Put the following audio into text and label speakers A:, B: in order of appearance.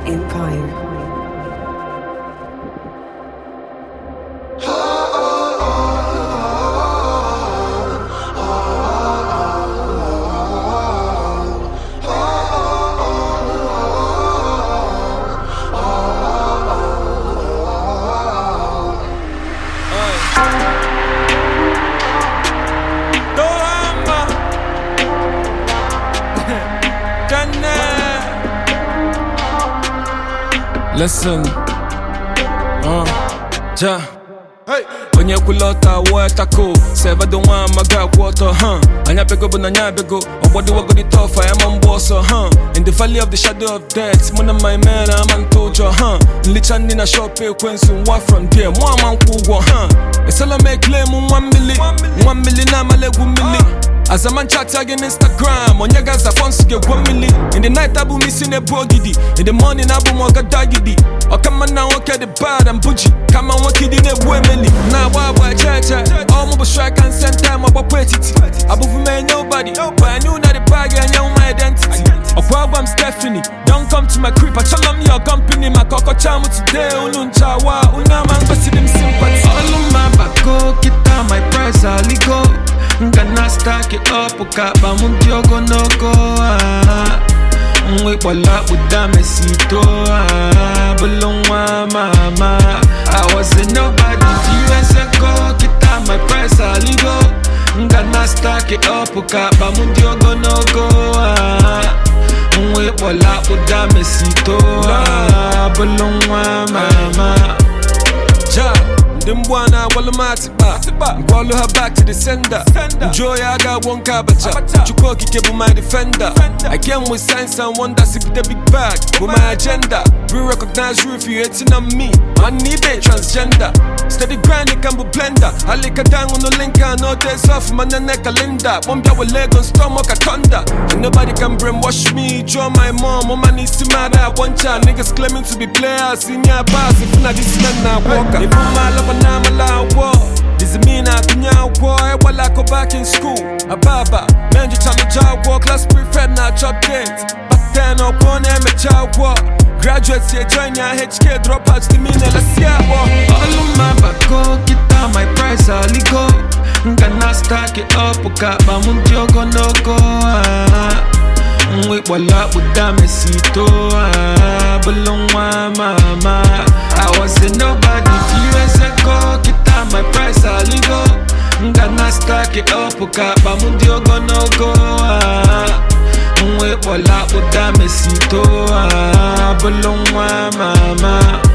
A: Empire.
B: Dohama Kane Listen uh, Ja
C: Hey.
B: onye kwulọta wụọ tako sevado nwa amaga akwụ ọtọ ha anya bego bụ na anya bego ọgbọdịwagodi tọfa ya ma mgba ọsọ ha in the valley of the shadow of death mụ na my men ama ntụ ụjọ ha nlicha ndị na shop ekwensu nwa from there mụ ama nkwụ ụgwọ ha esela m ekele m nwa mmili nwa mmili na-amala egwu mmili azaman chat ya gị n'instagram onye gaza fọns ga-egwo mmili in the night abụ m isi na-ebu ogidi in the morning abụ m ọgadagidi ọkamma na nwoke dị bad and buji kama nwoke dị na-egbu emeli na-agba agba eche eche ọmụ bụ strike and center ma gbapụ etiti abụbụ m enye nobody but I knew na the bag enye my identity ọkwa agwa m Stephanie don't come to my crib achọla m your company maka ọkọcha m today unu nchawa unu ama ngosiri m sympathy
D: All of my bago, kita my price aligo Ngana stack it up, ukapa munti ogologo ah. Mwe bola uda mesito ah. Bulungwa mama I wasn't nobody few years ago Kita my price aligo Ngana stack it up, ukapa munti ogologo ah. Mwe bola uda mesito ah. Bulungwa mama
B: Ja, ndị mgbu a na-agbalụ m atịkpa ngwọlụ ha back to the sender njuo ya aga agwọ nke abacha chukwu okike bụ my defender I came with signs and wonders if the big bag bụ my agenda re-recognize you if you hating on me man ibe transgender steady grinding kan bụ blender alika dangu no linka no days off man nene kalenda kpọmbịa with lego storm ka thunder and nobody can brainwash me draw my mom ọma n'isi mara agbọncha niggas claiming to be players senior bars if na this men na walker ibu malaba na amala agwọ Dizi mi na atụnye akwụkwọ egbela akụ back in school ababa menjicha meja akwụkwọ class prefect na chop date back then ọkwọ na-emecha akwụkwọ graduates ye join ya HK dropouts dị mi na-elesi agbọ
D: All of my bago, kita my price aligo Ngana stack it up, ukapa munti ogologo ah. Mwe bola uda mesito ah. Bulungwa mama I wasn't nobody few years ago Kita my price aligo Ngana stack it up, ukapa munti ogologo ah. Mwe bola uda mesito ah. Bulungwa mama